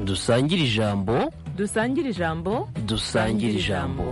dusangire ijambo dusangire ijambo dusangire ijambo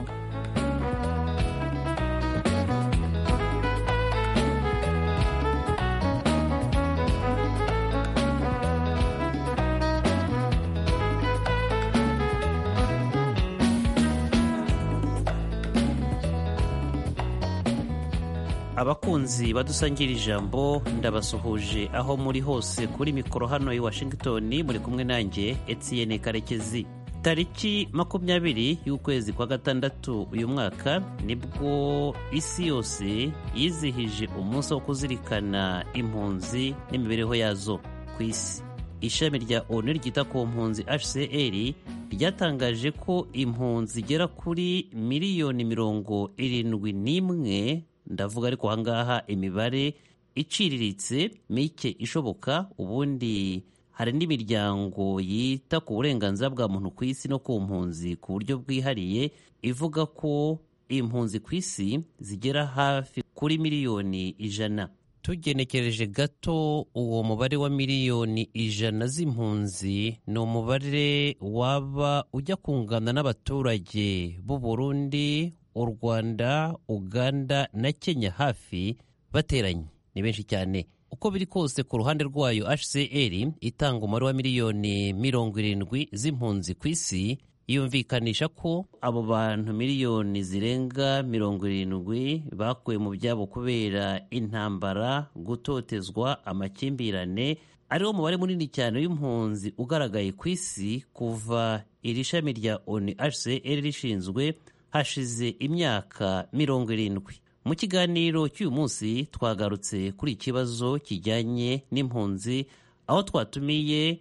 abakunzi badusangira ijambo ndabasuhuje aho muri hose kuri mikoro hano i washington muri kumwe nanjye etienne karekezi tariki makumyabiri y'ukwezi kwa gatandatu uyu mwaka nibwo isi yose yizihije umunsi wo kuzirikana impunzi n'imibereho yazo ku isi ishami rya onu ryita ku mpunzi hcr ryatangaje ko impunzi zigera kuri miliyoni mirongo irindwi n'imwe ndavuga ariko ahangaha imibare iciriritse mike ishoboka ubundi hari n'imiryango yita ku burenganzira bwa muntu ku isi no ku mpunzi ku buryo bwihariye ivuga ko impunzi ku isi zigera hafi kuri miliyoni ijana tugenekereje gato uwo mubare wa miliyoni ijana z'impunzi ni umubare waba ujya kungana n'abaturage b'u Burundi u rwanda uganda na kenya hafi bateranye ni benshi cyane uko biri kose ku ruhande rwayo hcr itanga umubare wa miliyoni mirongo irindwi z'impunzi ku isi yumvikanisha ko abo bantu miliyoni zirenga mirongo irindwi bakuwe mu byabo kubera intambara gutotezwa amakimbirane ariwo mubare munini cyane w'impunzi ugaragaye ku isi kuva iri shami rya onu hcr rishinzwe hashize imyaka mirongo irindwi mu kiganiro cy'uyu munsi twagarutse kuri ikibazo kijyanye n'impunzi aho twatumiye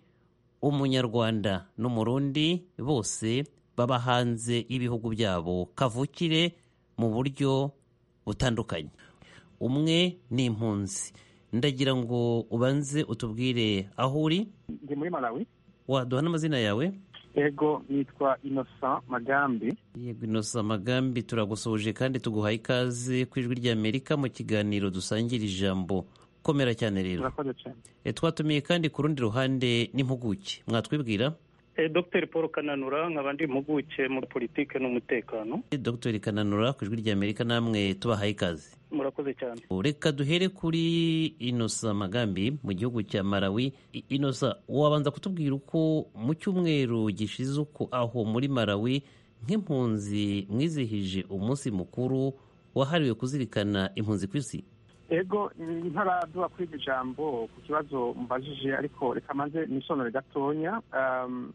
umunyarwanda n'umurundi bose baba hanze y'ibihugu byabo kavukire mu buryo butandukanye umwe ni impunzi ndagira ngo ubanze utubwire aho uri ndi muri malawi waduha n'amazina yawe ego nitwa inosa magambi yego inosa magambi turagusoje kandi tuguhaye ikaze ku ijwi ry'amerika mu kiganiro dusangira ijambo komera cyane rero twatumiye kandi ku rundi ruhande n'impuguke mwatwibwira dr paul kananura nk'abandi mpuguke muri politiki n'umutekano dr kananura ku ijwi ry'amerika namwe tubahaye ikaze murakoze cyane reka duhere kuri inosa magambi mu gihugu cya malawi inosa wabanza kutubwira uko mu cyumweru gishize uko aho muri malawi nk'impunzi mwizihije umunsi mukuru wahariwe kuzirikana impunzi ku isi ego ntaraduha kuri iryo jambo ku kibazo mbajije ariko reka maze nisonore gatonya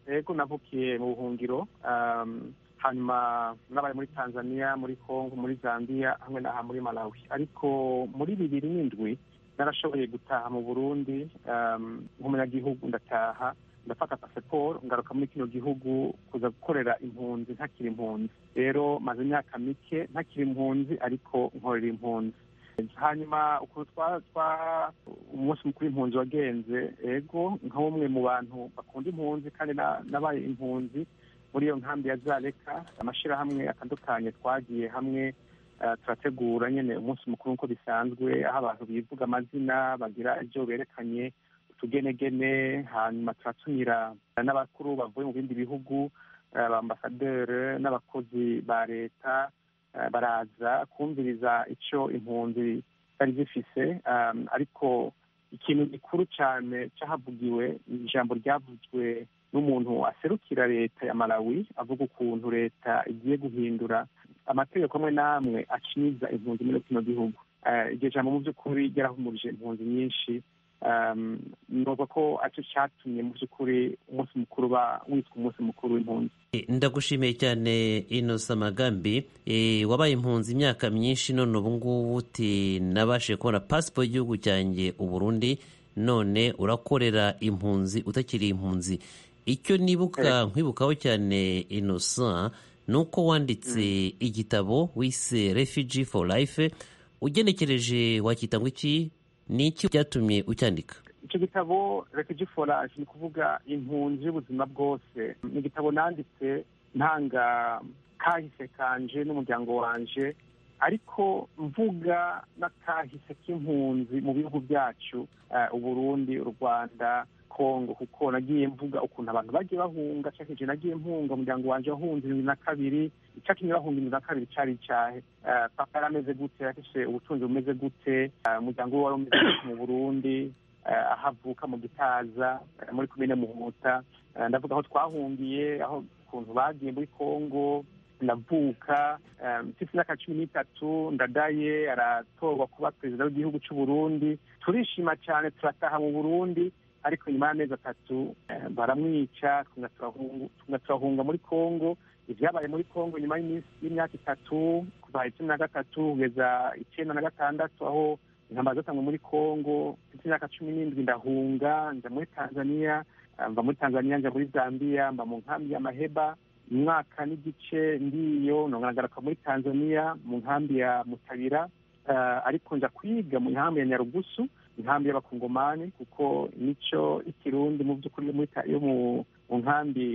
ego navukiye mu buhungiro hanyuma nabaye muri tanzania muri congo muri zambia hamwe n'aha muri malawi ariko muri bibiri n'indwi narashoboye gutaha mu burundi nk'umunyagihugu ndataha ndafata pasiporo ngaruka muri kino gihugu kuza gukorera impunzi ntakiri impunzi rero maze imyaka mike ntakiri impunzi ariko nkorera impunzi hanyuma ukuntu umunsi mukuru impunzi wagenze ego nka bumwe mu bantu bakunda impunzi kandi nabaye impunzi muri iyo nkambi ya zareka amashyirahamwe atandukanye twagiye hamwe turategura nyine umunsi mukuru nk'uko bisanzwe aho abantu bivuga amazina bagira ibyo berekanye utugenegene hanyuma turatumira n'abakuru bavuye mu bindi bihugu abambasaderi n'abakozi ba leta baraza kumviriza icyo impunzi zari zifise ariko ikintu gikuru cyane cyahavugiwe ni ijambo ryavuzwe n'umuntu aserukira leta ya malawi avuga ukuntu leta igiye guhindura amategeko amwe n'amwe acinyiza impunzi muri kino gihugu iryo jambo mu by'ukuri ryarahumurije impunzi nyinshi nuko ko aricyo cyatumye mu by'ukuri umunsi mukuru uba witwa umunsi mukuru w'impunzi ndagushimiye cyane inosa magambi wabaye impunzi imyaka myinshi none ubu ngubu uti nabashe kubona pasipo y'igihugu cyanjye uburundi none urakorera impunzi utakiri impunzi icyo nibuka nkwibukaho cyane innocent ni uko wanditse igitabo wise refugee for life ugenekereje wakita ngo iki ni iki byatumye ucyandika icyo gitabo refugee for life ni ukuvuga impunzi y'ubuzima bwose ni igitabo nanditse ntanga kahise kanje n'umuryango wanje ariko mvuga n'akahise k'impunzi mu bihugu byacu uburundi u rwanda kongo kuko nagiye mvuga ukuntu abantu bagiye bahunga cakije nagiye mpunga umuryango wanje wahunze ibihumbi na kabiri icakimwe bahunga ibihumbi na kabiri cari icahe Eh, papa yari ameze gute yafise ubutunzi bumeze gute Eh, umuryango we wari umeze gute mu burundi Eh, aho avuka mu gitaza eh, muri komine muhuta Eh, ndavuga aho twahungiye aho ukuntu bagiye muri kongo ndavuka eh, mfise imyaka cumi n'itatu ndadaye aratorwa kuba perezida w'igihugu c'u Burundi turishima cyane turataha mu Burundi ariko nyuma y'amezi atatu eh, baramwica tuguma turahungu- tuguma turahunga muri Kongo ivyabaye muri Kongo nyuma y'iminsi- y'imyaka itatu kuva icumi na gatatu kugeza icenda na gatandatu aho intambara zatangwe muri Kongo mfise imyaka cumi n'indwi ndahunga nja muri Tanzania eh, mva muri Tanzania nja muri Zambia mba mu nkambi ya Maheba umwaka n'igice ndiyo nongaragaruka muri tanzania mu nkambi ya mutabira Eh, ariko nja kwiga mu nkambi ya nyarugusu inkambi y'abakongomani kuko nico ikirundi mu by'ukuri yo muri ta- yo mu mu nkambi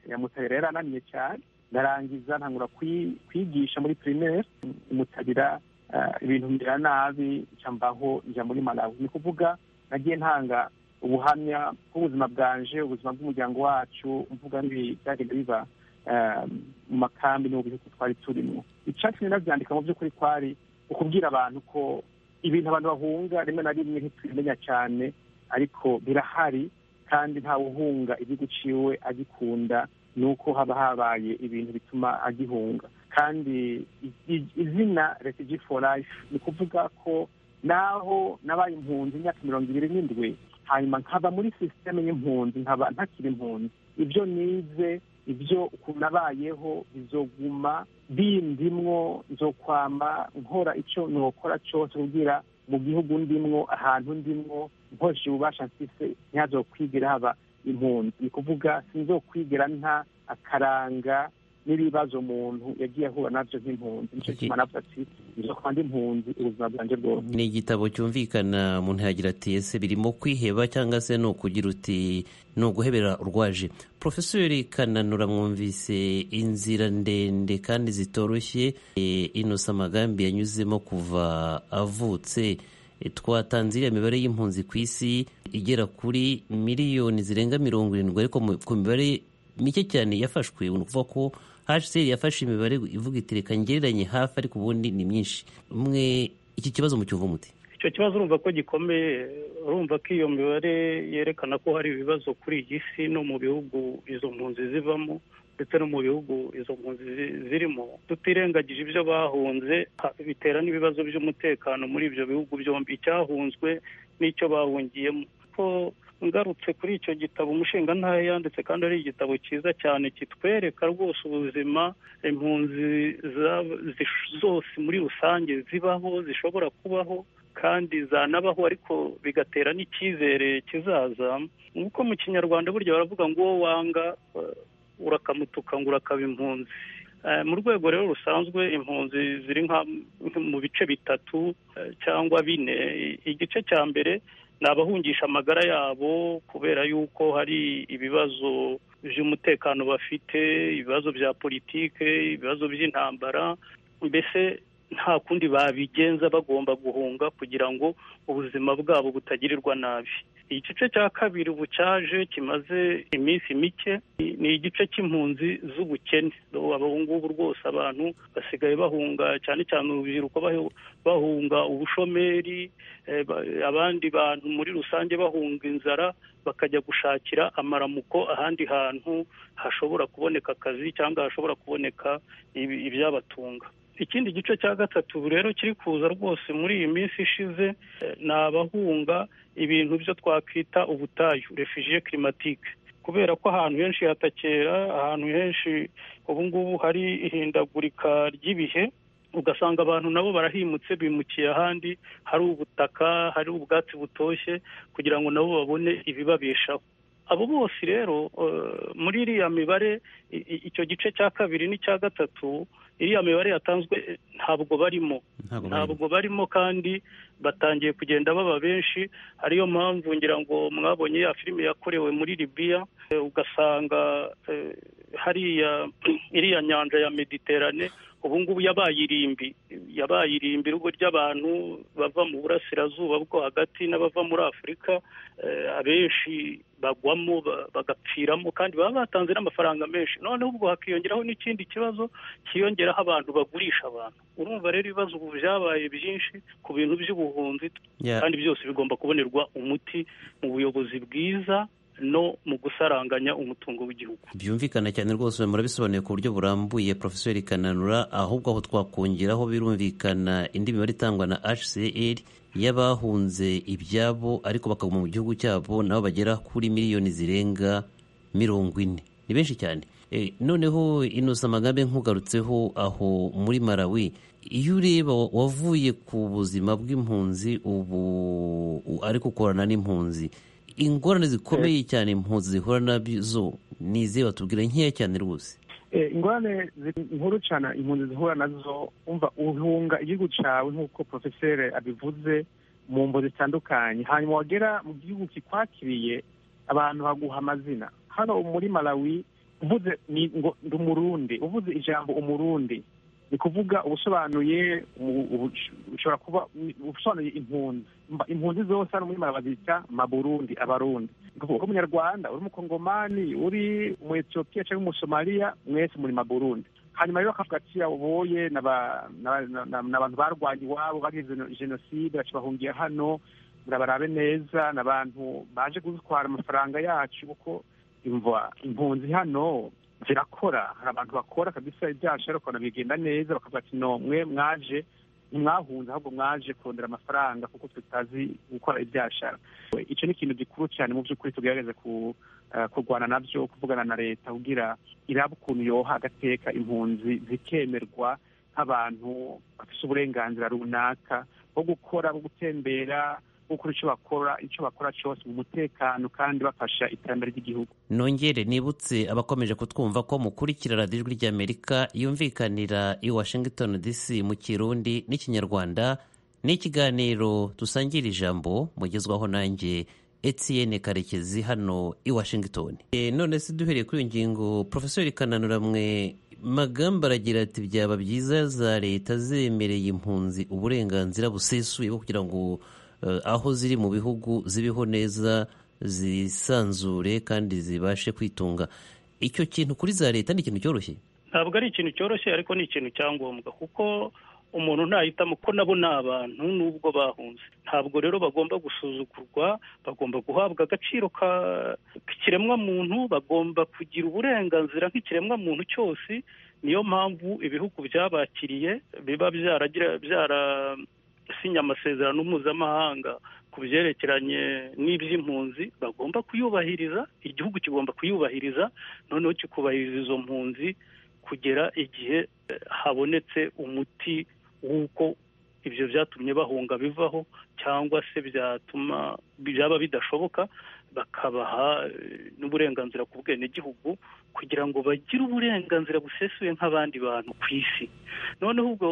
ya mutabira yarananiye cyane ndarangiza ntangura kwi- kwigisha muri primaire mutabira eh, ibintu mbera nabi nca mbaho nja muri malawi ni kuvuga nagiye ntanga ubuhamya bw'ubuzima bwanje ubuzima bw'umuryango wacu mvuga n'ibi byagenda biba eh, mu makambi no mu bihugu twari turimo icatumye navyandika mu by'ukuri kwari ukubwira abantu ko ibintu abantu bahunga rimwe na rimwe ntitubimenya cyane ariko birahari kandi ntawe uhunga igihugu ciwe agikunda ni uko haba habaye ibintu bituma agihunga kandi i- i- izina refugee for life ni kuvuga ko naho nabaye impunzi imyaka mirongo ibiri n'indwi hanyuma nkaba muri sisiteme y'impunzi nkaba ntakiri impunzi ibyo nize ibyo ukuntu nabayeho bizoguma bindimwo nzokwama nkora icyo nokora cyose kugira mu gihugu ndimwo ahantu ndimwo nkoresheje ububasha mfise ntihazokwigira haba impunzi ni kuvuga sinzokwigira nta akaranga n'ibibazo umuntu yagiye ahura nabyo nk'impunzi nicyo Iki- kituma navuga ati nzokwanda impunzi ubuzima bwanjye bwose ni igitabo cyumvikana umuntu yagira ati ese birimo kwiheba cyangwa se ni ukugira uti ni uguhebera urwaje porofesori kananura mwumvise inzira ndende kandi zitoroshye eh, inosa amagambi yanyuzemo kuva avutse Eh, twatanze iriya mibare y'impunzi ku isi igera kuri miliyoni zirenga mirongo irindwi ariko mu- ku mibare mike cyane yafashwe ni ukuvuga ko hcr yafashe imibare ivuga iti reka ngereranye hafi ariko ubundi ni myinshi mwe iki kibazo mucyumva umuti icyo kibazo urumva ko gikomeye urumva ko iyo mibare yerekana ko hari ibibazo kuri iyi si no mu bihugu izo mpunzi zivamo ndetse no mu bihugu izo mpunzi zi- zirimo tutirengagije ibyo bahunze ha- bitera n'ibibazo by'umutekano muri ibyo bihugu byombi icyahunzwe n'icyo bahungiyemo ko ngarutse kuri icyo gitabo umushinga ntayo yanditse kandi ari igitabo cyiza cyane kitwereka rwose ubuzima impunzi za- zish- zose muri rusange zibaho zishobora kubaho kandi zanabaho ariko bigatera n'icyizere kizaza nk'uko mu kinyarwanda burya baravuga ngo uwo wanga eh, urakamutuka ngo urakaba impunzi Eh, mu rwego rero rusanzwe impunzi ziri nka mu bice bitatu eh, cyangwa bine I- igice cya mbere ni abahungisha amagara yabo kubera yuko hari ibibazo by'umutekano bafite ibibazo bya politike ibibazo by'intambara mbese nta kundi babigenza bagomba guhunga kugira ngo ubuzima bwabo butagirirwa nabi igice cya kabiri ubu cyaje kimaze iminsi mike ni- ni igice cy'impunzi z'ubukene ubu ngubu rwose abantu basigaye bahunga cyane cyane urubyiruko bahe- bahunga ubushomeri eh, ba- abandi bantu muri rusange bahunga inzara bakajya gushakira amaramuko ahandi hantu hashobora kuboneka akazi cyangwa hashobora kuboneka ibi- ibyabatunga ikindi gice cya gatatu rero kiri kuza rwose muri iyi minsi ishize eh, ni abahunga ibintu byo twakwita ubutayu refugiye climatique kubera ko ahantu henshi hatakera ahantu henshi ubu ngubu hari ihindagurika ry'ibihe ugasanga abantu nabo barahimutse bimukiye ahandi hari ubutaka hari ubwatsi butoshye kugira ngo nabo babone ibibabeshaho abo bose rero eh, muri iriya mibare i- i- icyo gice cya kabiri n'icya gatatu iriya mibare yatanzwe eh, ntabwo barimo ntabwo ntabwo barimo kandi batangiye kugenda baba benshi ariyo mpamvu ngira ngo mwabonye ya filime yakorewe muri libiya eh, ugasanga eh, hariya iriya nyanja ya mediterane ubu ngubu yabaye irimbi yabaye irimbi urugo ry'abantu bava mu burasirazuba bwo hagati n'abava muri afurika eh, abenshi bagwamo ba- bagapfiramo kandi baba batanze n'amafaranga menshi noneho ubwo hakiyongeraho n'ikindi kibazo cyiyongeraho abantu bagurisha abantu urumva rero ibibazo ubu byabaye byinshi ku bintu by'ubuhunzi Yeah. kandi byose bigomba kubonerwa umuti mu buyobozi bwiza no mu gusaranganya umutungo w'igihugu byumvikana cyane rwose murabisobanuye ku buryo burambuye profeseri kananura ahubwo aho twakongeraho birumvikana indi mibare itangwa na hcr y'abahunze ibyabo ariko bakaguma mu gihugu cyabo nabo bagera kuri miliyoni zirenga mirongo ine ni benshi cyane Eh, noneho inosa amagambo nkugarutseho aho muri malawi iyo ureba wa- wavuye ku buzima bw'impunzi ubu u- ariko ukorana n'impunzi ingorane zikomeye cyane impunzi zihura nazo ni izihe batubwira nkeya cyane rwose Eh, ingorane zi- nkuru cyane impunzi zihura nazo umva uhunga igihugu cyawe nk'uko porofeseri abivuze mu mbo zitandukanye hanyuma wagera mu gihugu kikwakiriye abantu baguha amazina hano muri malawi uvuze ni ngo ndi umurundi uvuze ijambo umurundi ni kuvuga ubusobanuye ubu- ubu- ushobora kuba ubusobanuye impunzi Mba- impunzi zose hano muri malawi bazita maburundi abarundi ni kuvuga uri umunyarwanda uri umukongomani uri umu etiyopiya cyangwa umusomaliya mwese muri maburundi hanyuma rero bakavuga ati aboye ni aba- ni aba- ni aba- ni abantu barwanya iwabo bagize jeno- jenoside baca bahungira hano murabarabe neza ni abantu baje gutwara amafaranga yacu kuko imva impunzi hano zirakora hari abantu bakora kabisa ibyaha bishobora kubona bigenda neza bakavuga ati no mwe mwaje ntimwahunze ahubwo mwaje kurondera amafaranga kuko tutazi gukora ibyaha shaka icyo ni ikintu gikuru cyane mu by'ukuri tugerageza ku- eh, kurwana nabyo kuvugana na leta kugira iraba ukuntu yoha agateka impunzi zikemerwa nk'abantu bafite uburenganzira runaka bwo gukora bwo gutembera bwo gukora icyo bakora icyo bakora cyose mu mutekano kandi bafasha iterambere ry'igihugu nongere nibutse abakomeje kutwumva ko mukurikira radiyo ijwi ry'amerika yumvikanira i washington dc mu kirundi n'ikinyarwanda n'ikiganiro dusangira ijambo mugezwaho nanjye etienne karekezi hano i washington E, none se duhereye kuri iyo ngingo profesori kananura mwe magamba aragira ati byaba byiza za leta zemereye impunzi uburenganzira busesuye bwo kugira ngo eh, aho ziri mu bihugu zibeho neza zisanzure kandi zibashe kwitunga icyo kintu kuri za leta ni ikintu cyoroshye ntabwo ari ikintu cyoroshye ariko ni ikintu cya ngombwa kuko umuntu ntahitamo ko nabo ni abantu nubwo bahunze ntabwo rero bagomba gusuzugurwa bagomba guhabwa agaciro ka- k'ikiremwamuntu bagomba kugira uburenganzira nk'ikiremwamuntu cyose niyo mpamvu ibihugu byabakiriye biba byaragira byarasinya amasezerano mpuzamahanga ku byerekeranye n'iby'impunzi bagomba kuyubahiriza igihugu kigomba kuyubahiriza noneho kikubahiriza izo mpunzi kugera igihe eh, habonetse umuti w'uko ibyo byatumye bahunga bivaho cyangwa se byatuma byaba bidashoboka bakabaha eh, n'uburenganzira ku bwenegihugu kugira ngo bagire uburenganzira busesuye nk'abandi bantu ku isi noneho ubwo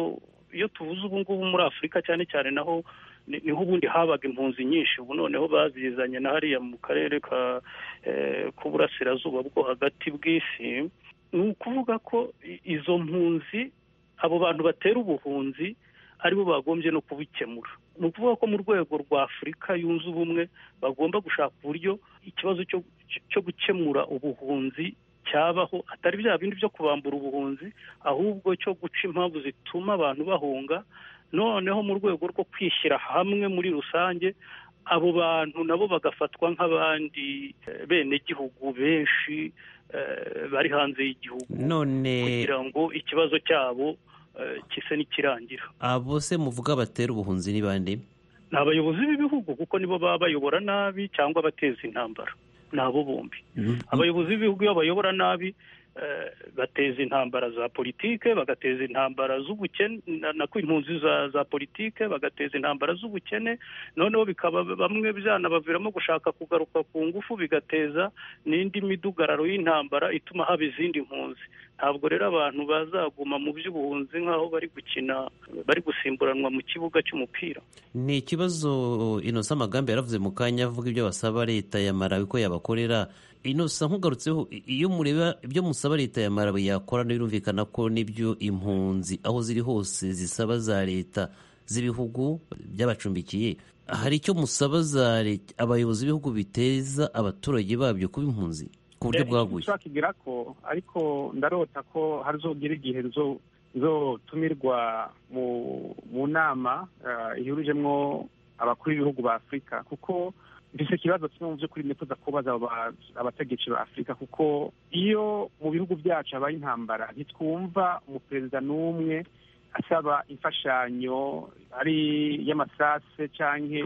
iyo tuvuze ubu ngubu muri afurika cyane cyane naho ni- niho ubundi habaga impunzi nyinshi ubu noneho bazizanye na hariya mu karere ka eh, k'uburasirazuba bwo hagati bw'isi ni ukuvuga ko i- izo mpunzi abo bantu batera ubuhunzi aribo bagombye no kubikemura ni ukuvuga ko mu rwego rwa afurika yunze ubumwe bagomba gushaka uburyo ikibazo cyo, cyo gukemura ubuhunzi cyabaho atari bya bindi byo kubambura ubuhunzi ahubwo cyo guca impamvu zituma abantu bahunga noneho mu rwego rwo kwishyira hamwe muri rusange abo bantu nabo bagafatwa nk'abandi eh, benegihugu benshi eh, bari hanze y'igihugu none kugira ngo ikibazo cyabo eh, gise n'ikirangira abo se muvuga batera ubuhunzi ni bande ni abayobozi b'ibihugu kuko nibo baba bayobora nabi cyangwa bateza intambara ni abo bombi abayobozi b'ibihugu iyo bayobora nabi eh, bateza intambara za politike bagateza intambara z'ubukene na- na kw'impunzi za za politike bagateza intambara z'ubukene noneho bikaba bamwe byanabaviramo gushaka kugaruka ku ngufu bigateza n'indi midugararo y'intambara ituma haba izindi mpunzi ntabwo rero abantu bazaguma mu by'ubuhunzi nk'aho bari gukina bari gusimburanwa mu kibuga cy'umupira ni ikibazo inosa amagambo yaravuze mu kanya avuga ibyo basaba leta ya malawi ko yabakorera inosa nkugarutseho i- iyo mureba ibyo musaba leta ya malawi yakora birumvikana ko n'ibyo impunzi aho ziri hose zisaba za leta z'ibihugu byabacumbikiye hari icyo musabaza leta- abayobozi b'ibihugu biteza abaturage babyo kuba impunzi ku buryo bwaguye kigira ko ariko ndarota ko hazogira igihe zo zotumirwa mu mu nama eh, ihurujemwo abakuru b'ibihugu ba afurika kuko mbese ikibazo kimwe mu by'ukuri nifuza kubaza abo ba- abategetsi ba afurika kuko iyo mu bihugu byacu habaye intambara ntitwumva umuperezida n'umwe asaba imfashanyo ari y'amasase cyangwa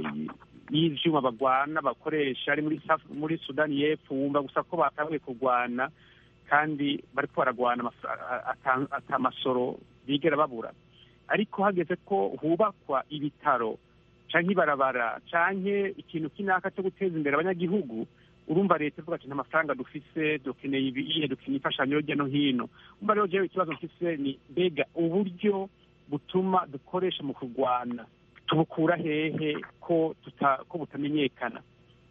y'ibyuma barwana bakoresha ari muri Saf- muri sudani y'epfo wumva gusa ko batangiye kurwana kandi bari ko baragwana amaf- a- ata- atamasoro bigera babura ariko hageze ko hubakwa ibitaro canke ibarabara canke ikintu kinaka cyo guteza imbere abanyagihugu urumva leta ivuga ati nta mafaranga dufise dukeneye ibihe dukeneye imfashanyo hirya no hino umva rero jewe ikibazo mfise ni mbega uburyo butuma dukoresha mu kurwana tubukura hehe ko tuta ko butamenyekana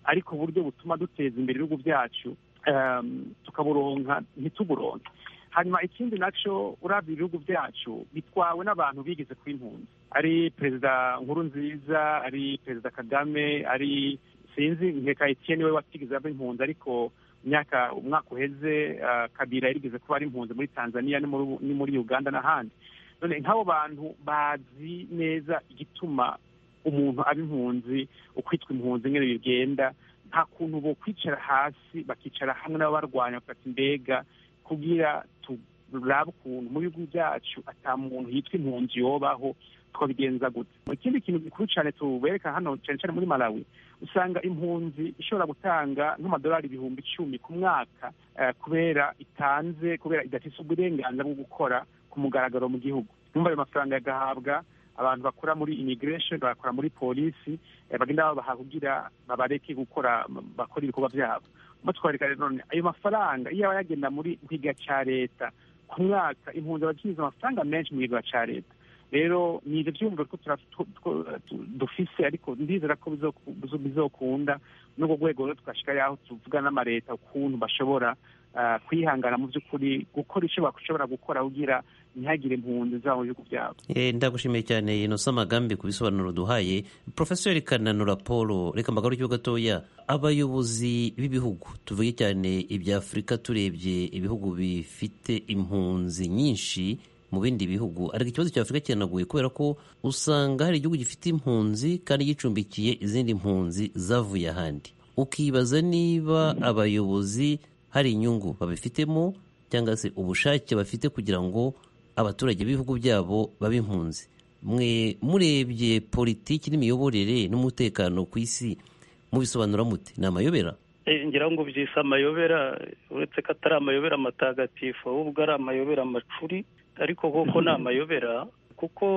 ariko uburyo butuma duteza imbere ibihugu byacu em, tukaburonka ntituburonke hanyuma ikindi nacyo urabya ibihugu byacu bitwawe n'abantu bigeze ku impunzi ari perezida nkurunziza ari perezida kagame ari sinzi nkeka etienne we watigeze aba impunzi ariko imyaka umwaka uheze ah, kabira yarigeze kuba ari impunzi muri tanzania no muri- no muri uganda n'ahandi none nk'abo bantu bazi neza igituma umuntu aba impunzi ukwitwa impunzi nyine bigenda nta kuntu bo kwicara hasi bakicara hamwe n'ababarwanya bakati mbega kugira turabe ukuntu mu bihugu byacu ata muntu yitwa impunzi yobaho twabigenza gute ikindi kintu gikuru cyane tubereka hano cyane cyane muri malawi usanga impunzi ishobora gutanga nk'amadolari ibihumbi icumi ku mwaka eh, kubera itanze kubera idatise uburenganzira bwo gukora ku mugaragaro mu gihugu numva ayo mafaranga yagahabwa abantu bakora muri immigration bakora muri polisi eh, bagenda babaha kugira babareke gukora bakora ibikorwa byabo batwarika rero none ayo mafaranga iyo aba yagenda muri nk'iga cya leta ku mwaka impunzi abakinjiza amafaranga menshi mu kigo cya leta rero ni ibyo byumviro ko tura- tu- tu- tu- dufise ariko ndizera ko bizoku- bizo- bizokunda n'urwo rwego rero twashika yaho tuvuga n'amareta ukuntu bashobora ah, kwihangana mu by'ukuri gukora icyo bashobora gukora kugira ntihagire impunzi zabo mu bihugu byabo Eh, ndagushimiye cyane inosa amagambi ku bisobanuro duhaye profeseri kananura paul reka mbagarukeho gatoya abayobozi b'ibihugu tuvuge cyane ibya afurika turebye ibihugu bifite impunzi nyinshi mu bindi bihugu ariko ikibazo cya afurika kiranagoye kubera ko usanga hari igihugu gifite impunzi kandi gicumbikiye izindi mpunzi zavuye ahandi ukibaza niba abayobozi hari inyungu babifitemo cyangwa se ubushake bafite kugira ngo abaturage b'ibihugu byabo baba impunzi mwe murebye politiki n'imiyoborere n'umutekano ku isi mubisobanura mute ni amayobera Eh, ngira ngo byise amayobera uretse ko atari amayobera matagatifu ahubwo ari amayobera macuri ariko koko ni amayobera kuko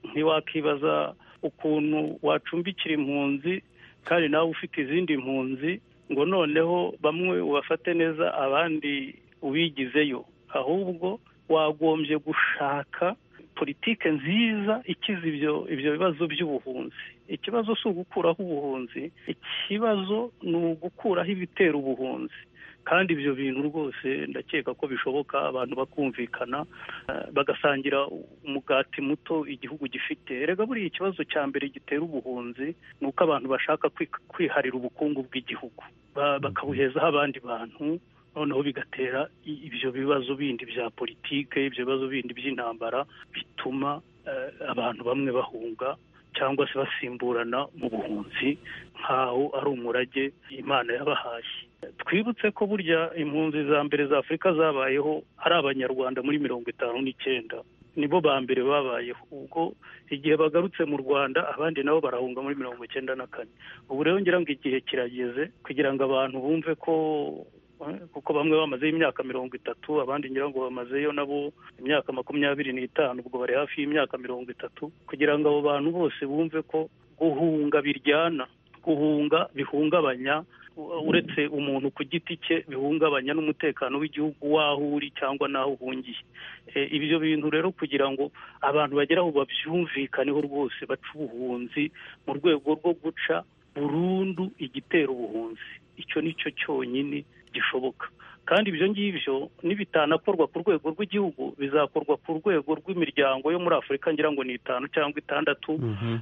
ntiwakibaza ukuntu wacumbikira impunzi kandi nawe ufite izindi mpunzi ngo noneho bamwe ubafate neza abandi ubigizeyo ahubwo wagombye gushaka politike nziza ikiza ibyo ibyo bibazo by'ubuhunzi ikibazo si ugukuraho ubuhunzi ikibazo ni ugukuraho ibitera ubuhunzi kandi ibyo bintu rwose ndakeka ko bishoboka abantu bakumvikana eh, bagasangira umugati muto igihugu gifite rega buriya ikibazo cya mbere gitera ubuhunzi ni uko abantu bashaka kwi- kwiharira ubukungu bw'igihugu Ba- bakabuhezaho abandi bantu noneho bigatera i- ibyo bibazo bindi bya politike ibyo bibazo bindi by'intambara bituma eh, abantu bamwe bahunga cyangwa se basimburana mu buhunzi nk'aho ari umurage imana yabahaye twibutse ko burya impunzi za mbere za afurika zabayeho ari abanyarwanda muri mirongo itanu n'icyenda nibo ba mbere babayeho ubwo igihe bagarutse mu rwanda abandi nabo barahunga muri mirongo icyenda na kane ubu rero ngira ngo igihe kirageze kugira ngo abantu bumve ko eh, kuko bamwe bamazeho imyaka mirongo itatu abandi ngira ngo bamazeyo nabo imyaka makumyabiri n'itanu ubwo bari hafi y'imyaka mirongo itatu kugira ngo abo bantu bose bumve ko guhunga biryana guhunga bihungabanya u- uretse umuntu ku giti cye bihungabanya n'umutekano w'igihugu w'aho uri cyangwa n'aho uhungiye Eh, ibyo bintu rero kugira ngo abantu bagere aho babyumvikaneho rwose baca ubuhunzi mu rwego rwo guca burundu igitera ubuhunzi icyo ni cyo cyonyine gishoboka kandi ibyo ngibyo nibitanakorwa ku rwego rw'igihugu bizakorwa ku rwego rw'imiryango yo muri afurika ngira ngo ni itanu cyangwa itandatu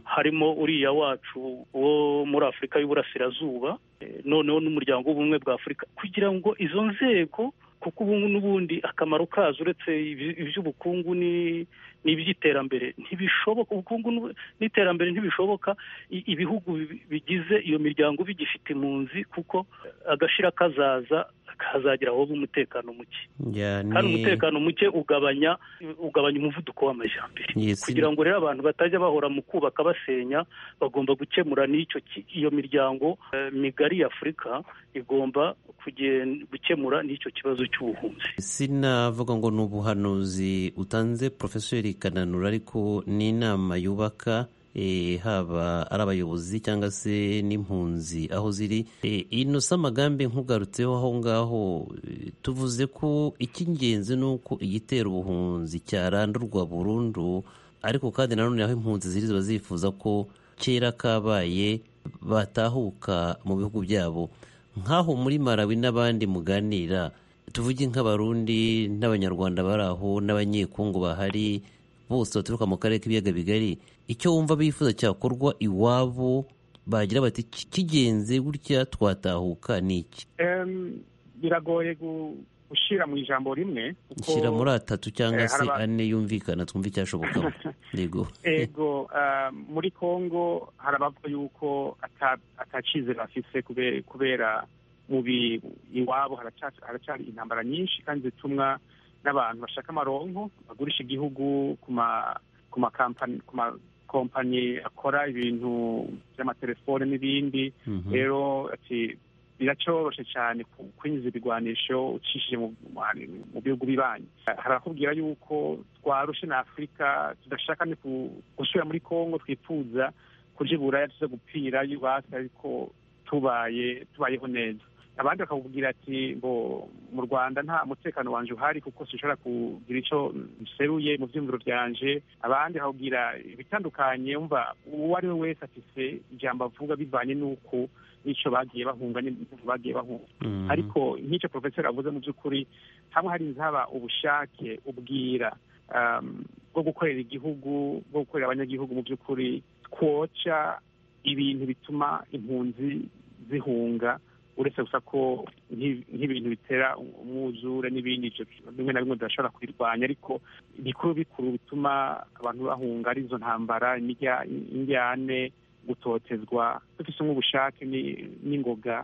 harimo uriya wacu wo muri afurika y'uburasirazuba eh, noneho n'umuryango w'ubumwe bwa afurika kugira ngo izo nzego kuko ubu n'ubundi akamaro kazo uretse iby- iby'ubukungu ni n'iby'iterambere ntibishoboka ubukungu n'ubu- n'iterambere ntibishoboka i- ibihugu bi- bigize iyo miryango bigifite impunzi kuko agashira kazaza kazagira aho umutekano muke Ya, kandi ni- umutekano muke ugabanya ugabanya umuvuduko w'amajyambere Yes. kugira ngo rero abantu batajya bahora mu kubaka basenya bagomba gukemura n'icyo ki- iyo miryango eh, migari ya afurika igomba kugen- gukemura n'icyo kibazo cy'ubuhunzi sinavuga ngo ni ubuhanuzi utanze porofesori kananura ariko ni inama yubaka eh, haba ari abayobozi cyangwa se n'impunzi aho ziri Eh, ino si amagambi nkugarutseho aho ngaho eh, tuvuze ko icy'ingenzi ni uko igitera ubuhunzi cyarandurwa burundu ariko kandi nanone aho impunzi ziri ziba zifuza ko kera kabaye batahuka mu bihugu byabo nk'aho muri Malawi n'abandi muganira tuvuge nk'abarundi n'abanyarwanda bari aho n'abanyekungu bahari bose baturuka mu karere k'ibiyaga bigari icyo wumva bifuza cyakorwa iwabo bagira bati "Ki- kigenze gutya twatahuka ni iki Em, biragoye gu- gushyira mu ijambo rimwe kuko- nshyira muri atatu cyangwa Eh, se haraba- ane yumvikana twumve icyashobokamo yego ego ah, muri congo harabavuga yuko ata- atacizere bafise kube- kubera mu bi- iwabo haraca- haracyari intambara nyinshi kandi zitumwa n'abantu bashaka amaronko bagurisha igihugu ku ma ku makampani ku makompani akora ibintu by'amatelefone n'ibindi Mhm. rero ati biracoroshe cyane ku- kwinjiza ibigwanisho ucishije mu- mu- mu bihugu bibanyi harakubwira yuko twarushe na afurika tudashaka ni ku- gusubira muri congo twifuza kuja i buraya tuza gupfira iwacu ariko tubaye tubayeho neza abandi bakakubwira ati ngo mu rwanda nta mutekano wanje uhari kuko sinshobora kugira icyo nseruye mu byumviro byanje abandi bakakubwira ibitandukanye umva uwo ari we wese afise ijambo avuga bivanye n'uko n'icyo bagiye bahunga n'impamvu bagiye bahunga Mhm. ariko nk'icyo porofeseri avuze mu by'ukuri hamwe hari haba ubushake ubwira um, bwo gukorera igihugu bwo gukorera abanyagihugu mu by'ukuri twoca ibintu bituma impunzi zihunga uretse gusa ko nk'i- nk'ibintu bitera umwuzure n'ibindi ivyo bimwe na bimwe tudashobora kubirwanya ariko bikuru bikuru bituma abantu bahunga ari izo ntambara imirya- indyane gutotezwa dufise nk'ubushake ni- n'ingoga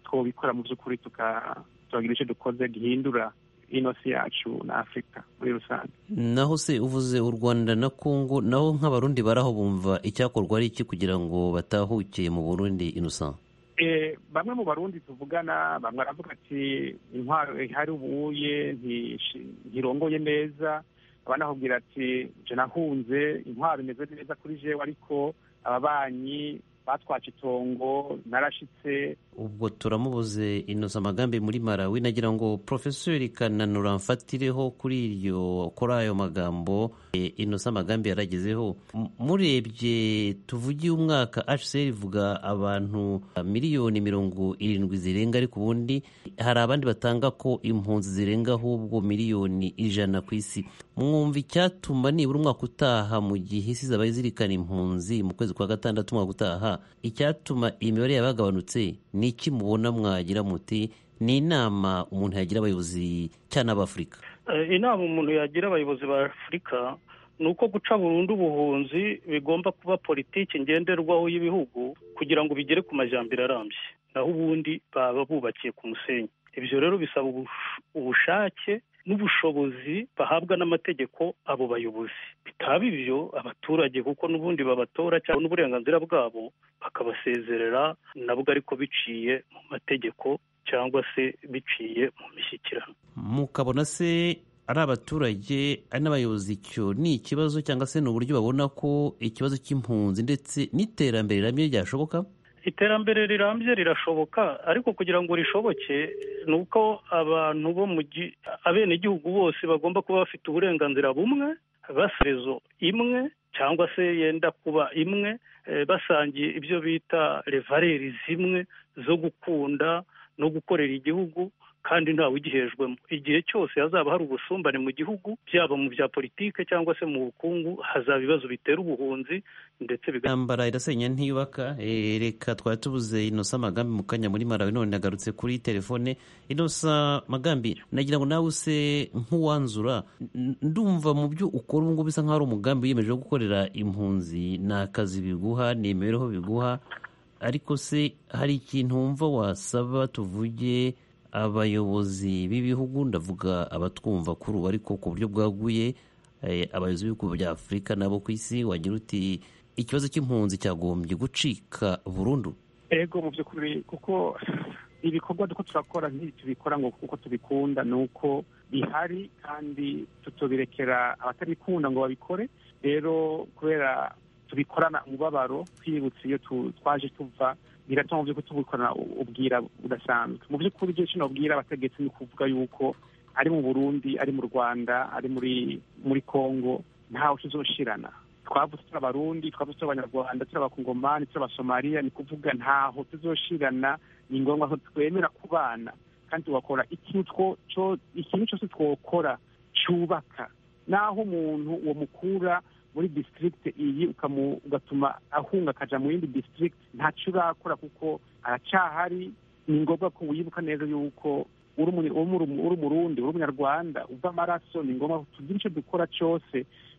twobikora mu by'ukuri tuka- tukagira icyo dukoze gihindura ino si yacu na afurika muri rusange naho se uvuze u rwanda na kongo naho nk'abarundi baraho bumva icyakorwa ari iki kugira ngo batahuke mu burundi innocent Eh, bamwe mu barundi tuvugana bamwe baravuga ati intwaro ihari ubuye ntishi- ntirongoye neza abandi bakubwira ati je nahunze intwaro imeze neza kuri jewe ariko ababanyi batwaca itongo narashitse ubwo turamubuze inoza amagambi muri malawi nagira ngo porofeseri kananura mfatireho kuri iryo kuri ayo magambo e, inoza amagambi yaragezeho M- murebye tuvugiye umwaka hcr ivuga abantu miliyoni mirongo irindwi zirenga ariko ubundi hari abandi batanga ko impunzi zirenga ahubwo miliyoni ijana ku isi mwumva icyatuma nibura umwaka utaha mu gihe isi zaba zirikana impunzi mu kwezi kwa gatandatu umwaka utaha icyatuma imibare yabagabanutse ni iki mubona mwagira muti ni inama umuntu yagira abayobozi cyane ab'afurika Eh, inama umuntu yagira abayobozi ba afurika ni uko guca burundu ubuhunzi bigomba kuba politiki ngenderwaho y'ibihugu kugira ngo bigere ku majyambere arambye naho ubundi baba bubakiye ku musenyi ibyo rero bisaba ubush- ubushake n'ubushobozi bahabwa n'amategeko abo bayobozi bitaba ibyo abaturage kuko n'ubundi babatora cyangwa n'uburenganzira bwabo bakabasezerera nabwo ariko biciye mu mategeko cyangwa se biciye mu mishyikirano mukabona se ari abaturage ari n'abayobozi icyo ni ikibazo cyangwa se ni uburyo babona ko ikibazo cy'impunzi ndetse n'iterambere rirambye ryashoboka iterambere rirambye rirashoboka ariko kugira ngo rishoboke ni uko abantu bo mu gi- abenegihugu bose bagomba kuba bafite uburenganzira bumwe baserezo imwe cyangwa se yenda kuba imwe eh, basangiye ibyo bita revareri zimwe zo gukunda no gukorera igihugu kandi ntawe ugihejwemo igihe cyose hazaba hari ubusumbane mu gihugu byaba mu bya politike cyangwa se mu bukungu hazaba ibibazo bitera ubuhunzi ndetse biga intambara irasenya ntiyubaka Eh, reka twari tubuze inosa amagambi mu kanya muri marawe none nagarutse kuri telefone inosa magambi nagira ngo nawe use nk'uwanzura n- ndumva mu byo ukora ubu ngubu bisa nk'aho ari umugambi wiyemeje wo gukorera impunzi ni akazi biguha ni imibereho biguha ariko se hari ikintu wumva wasaba tuvuge abayobozi b'ibihugu ndavuga abatwumva kuri ubu ariko ku buryo bwaguye eh, abayobozi b'ibihugu bya afurika nabo ku isi wagira uti ikibazo cy'impunzi cyagombye gucika burundu ego mu by'ukuri kuko ibikorwa duko turakora ntibi tubikora ngo kuko tubikunda ni uko bihari kandi tutubirekera abatabikunda ngo babikore rero kubera tubikorana umubabaro twibutse iyo tu- twaje tuva bigatuma mu by'ukuri tubikorana u- ubwira budasanzwe mu by'ukuri ibyo kino bwira abategetsi ni ukuvuga yuko ari mu burundi ari mu rwanda ari muri muri congo ntawe tuzoshirana twavutse turi abarundi twavutse turi abanyarwanda turi abakongomani turi abasomaliya ni kuvuga ntaho tuzoshirana ni ngombwa ko twemera kubana kandi tugakora ikintu two- cyo- ikintu cyose twokora cyubaka naho umuntu uwo mukura muri district iyi ukamu- ugatuma ahunga akaja mu yindi district ntacyo urakora kuko aracyahari ni ngombwa ko wibuka neza yuko uri umu- uri umu- uri umurundi uri umunyarwanda uva amaraso ni ngombwa ko tugira icyo dukora cyose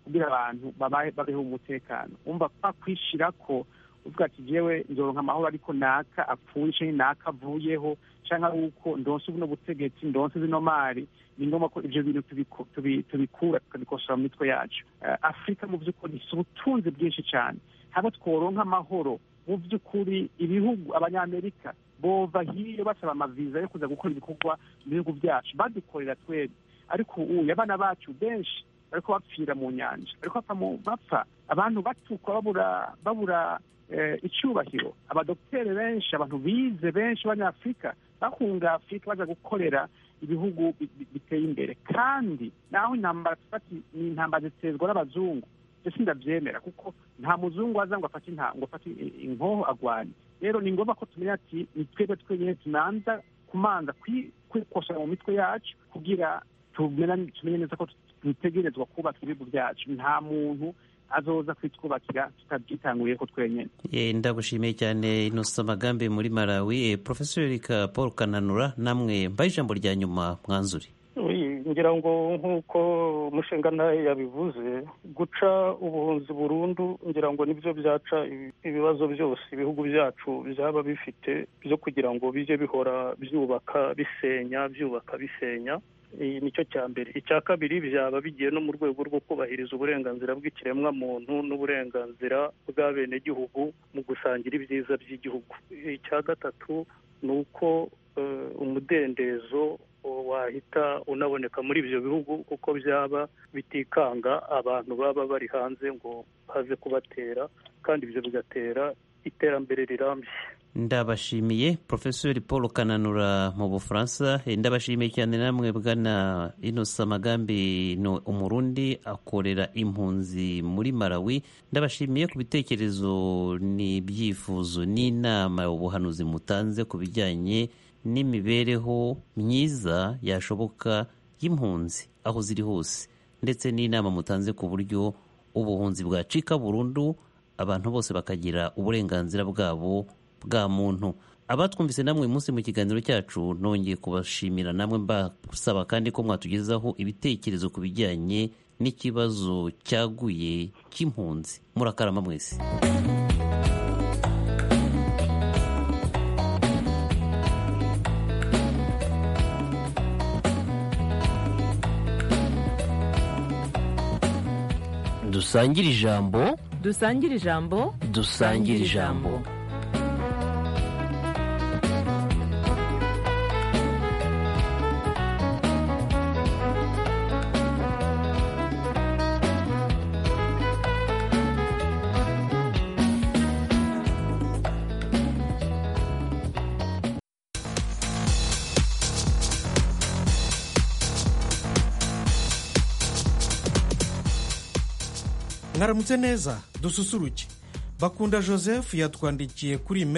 kugira abantu babahe- babeho mu mutekano umva kwa kwishira ko uvuga ati jewe nzoronka amahoro ariko naka apfuye canke naka avuyeho canke ari uko ndonse buno butegetsi ndonse zino mari ni ngombwa ko ivyo bintu tubiko- tubi- tubikura tukabikosora mu mitwe yacu Eh, afurika mu vy'ukuri si ubutunzi bwinshi cane haba tworonka amahoro mu vy'ukuri ibihugu abanyamerika bova hiyo basaba amaviza yo kuza gukora ibikorwa mu bihugu byacu badukorera twebwe ariko ubu abana bacu benshi bariko bapfira mu nyanja bariko bapfa mu- bapfa abantu batukwa babura babura eh, icyubahiro abadokiteri benshi abantu bize benshi b'abanyafurika bahunga afurika baza gukorera ibihugu bi- bi- biteye imbere kandi naho intambara tufati ni intambara ziterwa n'abazungu ndetse ndabyemera kuko nta muzungu aza ngo afate inta- ngo afate i- inkoho agwanye rero ni ngombwa ko tumenya ati ni twebwe twenyine tunanza kumanza kwi- kwikosora mu mitwe yacu kugira tumena- tumenye neza ko dutegerezwa kubaka ibihugu byacu nta muntu azoza kwitwubakira tutabyitanguye ko twenyine Eh, ndagushimiye cyane inosa magambi muri malawi Eh, profeseri ka paul kananura namwe mbaye ijambo rya nyuma mwanzuri Oui, ngira ngo nk'uko umushingantahe yabivuze guca ubuhunzi burundu ngira ngo nibyo byaca ibi- ibibazo byose ibihugu byacu byaba bifite byo kugira ngo bijye bihora byubaka bisenya byubaka bisenya Eh, nicyo cya mbere icya kabiri byaba bigiye no mu rwego rwo kubahiriza uburenganzira bw'ikiremwa muntu n'uburenganzira bw'abenegihugu mu gusangira ibyiza by'igihugu icya gatatu ni uko eh, umudendezo wahita unaboneka muri ibyo bihugu kuko byaba bitikanga abantu baba bari hanze ngo baze kubatera kandi ibyo bigatera iterambere rirambye ndabashimiye profeseri paul kananura mu bufaransa Eh, ndabashimiye cyane namwe bwana inosa magambi ni umurundi akorera impunzi muri malawi ndabashimiye ku bitekerezo n'ibyifuzo n'inama ubuhanuzi mutanze ku bijyanye n'imibereho myiza yashoboka y'impunzi aho ziri hose ndetse n'inama mutanze ku buryo ubuhunzi bwacika burundu abantu bose bakagira uburenganzira bwabo bwa muntu abatwumvise namwe uyu munsi mu kiganiro cyacu nongeye kubashimira namwe mbasaba kandi ko mwatugezaho ibitekerezo ku bijyanye n'ikibazo cyaguye cy'impunzi murakarama mwese dusangire ijambo dusangire ijambo dusangire ijambo mwaramutse neza dususuruke bakunda joseph yatwandikiye kuri